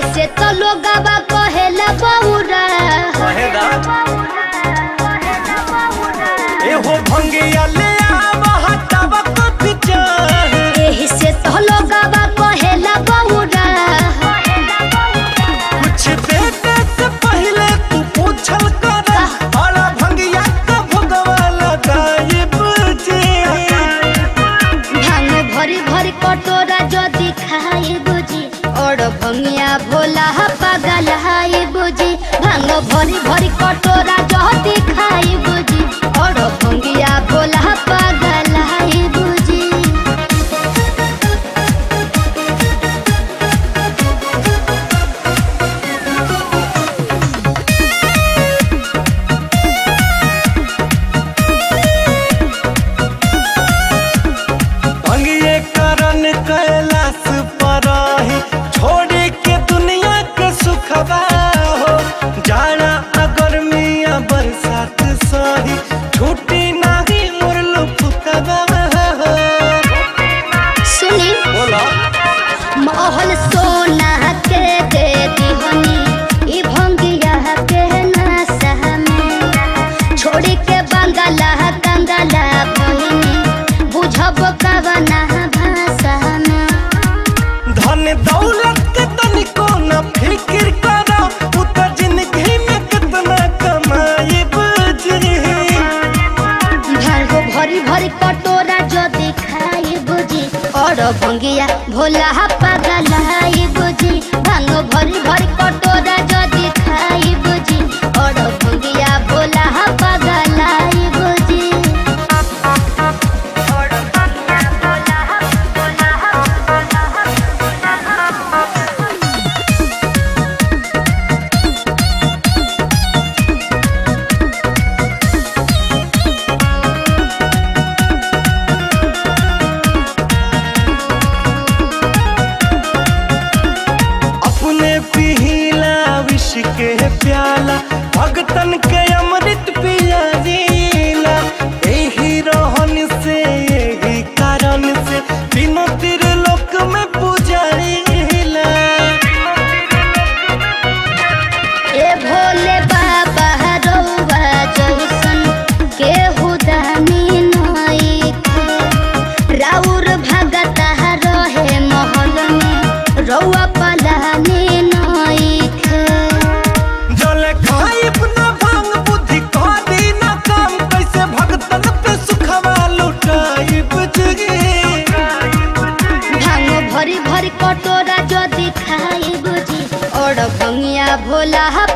से तो लोगवा कहेला बौरा कहेदा एहो भंगिया ले आवा हटावा तो पिचार एही से तो लोगवा कहेला बौरा कुछ देने से पहले तू पूछल कर और भंगिया का भगवा लगाए बुझे भांग भरी भरी कटोरा जदि खाए बुझी और भंगिया भोला पागल हाय बुझी भांग भरी भरी कटोरा जदि खाए बुझी और भंगिया भोला पागल हाय बुझी भंगिए करन कैलाश पर ही छोड़े के दुनिया के सुखबा हो जाना अगर मिया बरसात सही छुट्टी नाही मोर लुफुकबा हो सुनी बोला महल सोना के दे दीवनी ई भंगिया के नासा में छोड़ी के बंगला कंगला भइनी बुझब कवना भाषा में धन दौलत के तनिको न फिक्र करा उ त जिंदगी में कितना कमाई बुझी भांगो भरी भरी कटोरा जो दिखाई बुझी और भंगिया भोला पागल हाई बुझी भांगो भरी भरी कटोरा जो दिखाई बुझी और भंगिया भोला पागल हाई बुझी अपने पिहिला विष के प्याला भगतन के अमृत पियाला यही रहन से यही कारण से तीनों त्रिलोक में पुजारीला ए भोले बाबा रउआ जइसन केहू दानी नइखे राउर भगता रहे महल में रउआ पलानी नइखे जल खाइब न भांग बुद्धि करी न काम कैसे भगतन पे सुखवा लुटाइब जुगे भांग भरी भरी कटोरा जदि खाई बुझी और भंगिया भोला